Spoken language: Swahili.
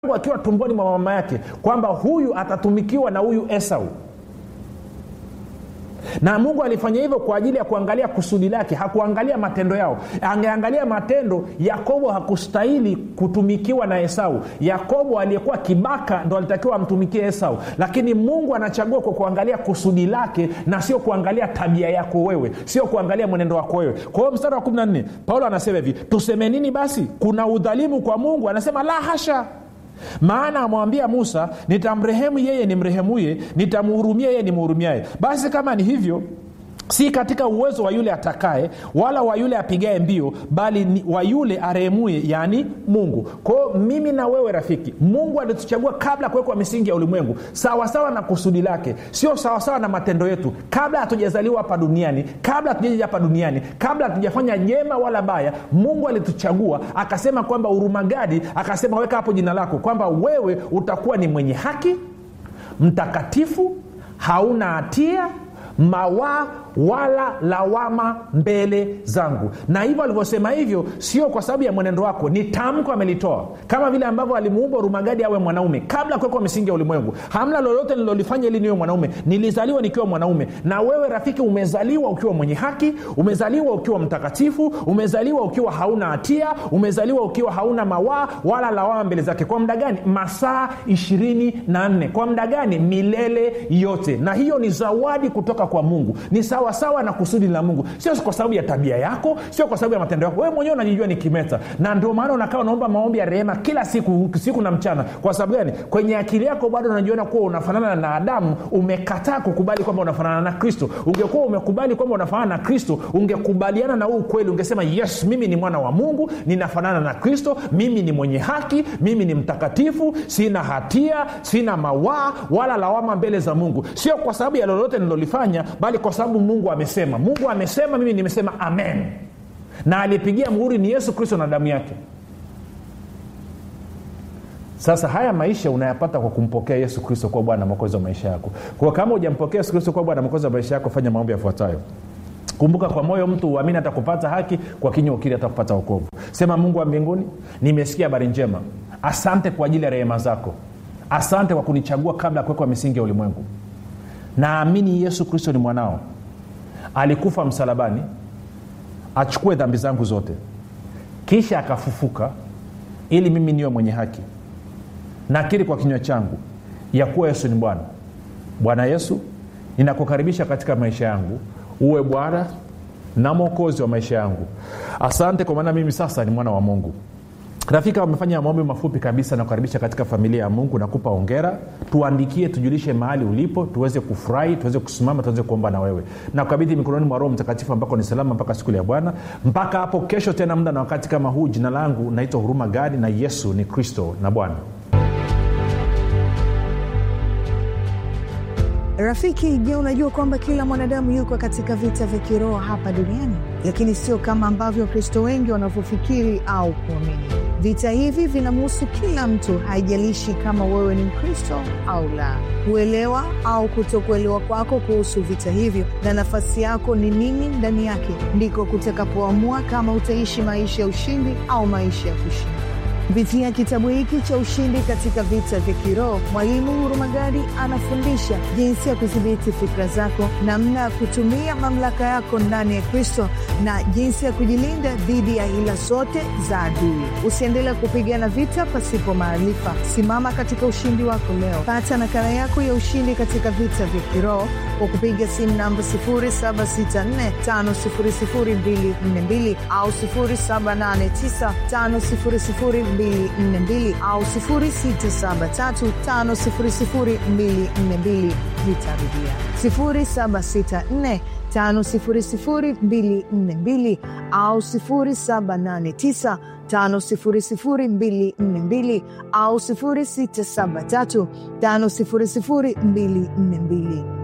akiwa tumboni mwa mama yake kwamba huyu atatumikiwa na huyu esau na mungu alifanya hivyo kwa ajili ya kuangalia kusudi lake hakuangalia matendo yao angeangalia matendo yakobo hakustahili kutumikiwa na esau yakobo aliyekuwa kibaka ndo alitakiwa amtumikie esau lakini mungu anachagua kwa kuangalia kusudi lake na sio kuangalia tabia yako wewe sio kuangalia mwenendo wako wewe kwa hiyo mstari wa 14 paulo anasema hivi tuseme nini basi kuna udhalimu kwa mungu anasema la hasha maana amwambia musa nitamrehemu yeye nimrehemuye nitamhurumia yeye nimhurumiaye basi kama ni hivyo si katika uwezo wa yule atakaye wala wa yule apigaye mbio bali ni wa yule arehemuye yaani mungu kwao mimi na wewe rafiki mungu alituchagua kabla ya kuwekwa misingi ya ulimwengu sawasawa na kusudi lake sio sawasawa na matendo yetu kabla hatujazaliwa hapa duniani kabla hatujaja hapa duniani kabla hatujafanya jema wala baya mungu alituchagua akasema kwamba urumagadi akasema weka hapo jina lako kwamba wewe utakuwa ni mwenye haki mtakatifu hauna hatia mawaa wala lawama mbele zangu na hivyo alivyosema hivyo sio kwa sababu ya mwenendo wako ni tamko amelitoa kama vile ambavyo alimuumba rumagadi awe mwanaume kabla kuwekwa misingi ya ulimwengu hamna lolote nililolifanya ili niwe mwanaume nilizaliwa nikiwa mwanaume na wewe rafiki umezaliwa ukiwa mwenye haki umezaliwa ukiwa mtakatifu umezaliwa ukiwa hauna hatia umezaliwa ukiwa hauna mawaa wala lawama mbele zake kwa muda gani masaa ishirini na nne kwa muda gani milele yote na hiyo ni zawadi kutoka kwa mungu ni sawa sawa na kusudi la mungu sio kwa sababu ya tabia yako sio kwa sababu ya matendo yako wewe mwenyewe unajijua ni kimeta na ndio maana unakaa unaomba maombi ya rehema kila siku siku na mchana kwa sababu gani kwenye akili yako bado unajiona kuwa unafanana na adamu umekataa kukubali kwamba unafanana na kristo ungekuwa umekubali kwamba unafanana na kristo ungekubaliana na huu ukweli ungesema yes mimi ni mwana wa mungu ninafanana na kristo mimi ni mwenye haki mimi ni mtakatifu sina hatia sina mawaa wala lawama mbele za mungu sio kwa sababu ya lolote nilolifanya bali kwa sababu mungu amesema mungu amesema mimi nimesema amen na aliyepigia muhuri ni yesu kristo na damu yake sasa haya maisha unayapata kwa kumpokea yesu kristo kuwa bwana mwokozi wa maisha yako kwa kama hujampokea yesu kristo kuwa bwana mwokozi wa maisha yako fanya maombi yafuatayo kumbuka kwa moyo mtu uamini hata kupata haki kwa kinywa ukiri hata kupata wokovu sema mungu wa mbinguni nimesikia habari njema asante kwa ajili ya rehema zako asante kwa kunichagua kabla ya kuwekwa misingi ya ulimwengu naamini yesu kristo ni mwanao alikufa msalabani achukue dhambi zangu zote kisha akafufuka ili mimi niwe mwenye haki nakiri kwa kinywa changu ya kuwa yesu ni bwana bwana yesu ninakukaribisha katika maisha yangu uwe bwana na mwokozi wa maisha yangu asante kwa maana mimi sasa ni mwana wa mungu rafiki wamefanya maombi mafupi kabisa na kukaribisha katika familia ya mungu nakupa ongera tuandikie tujulishe mahali ulipo tuweze kufurahi tuweze kusimama tuweze kuomba na wewe na kukabidhi mikononi mwa roho mtakatifu ambako ni salama mpaka siku ya bwana mpaka hapo kesho tena muda na wakati kama huu jina langu naitwa huruma gadi na yesu ni kristo na bwana rafiki je unajua kwamba kila mwanadamu yuko katika vita vya kiroho hapa duniani lakini sio kama ambavyo wakristo wengi wanavyofikiri au kuamini vita hivi vinamhusu kila mtu haijalishi kama wewe ni mkristo au la kuelewa au kutokuelewa kwako kuhusu vita hivyo na nafasi yako ni nini ndani yake ndiko kutakapoamua kama utaishi maisha ya ushindi au maisha ya kushinda kupitia kitabu hiki cha ushindi katika vita vya kiroho mwalimu hurumagadi anafundisha jinsi ya kudhibiti fikra zako namna ya kutumia mamlaka yako ndani ya kristo na jinsi ya kujilinda dhidi ya hila zote za adui usiendelee kupigana vita pasipo maarifa simama katika ushindi wako leo pata nakala yako ya ushindi katika vita vya kiroho kwa kupiga simu namba 7645242 au 7895242 au 6735242 nitarudia 764 5242 au 789 5242 au 673 5242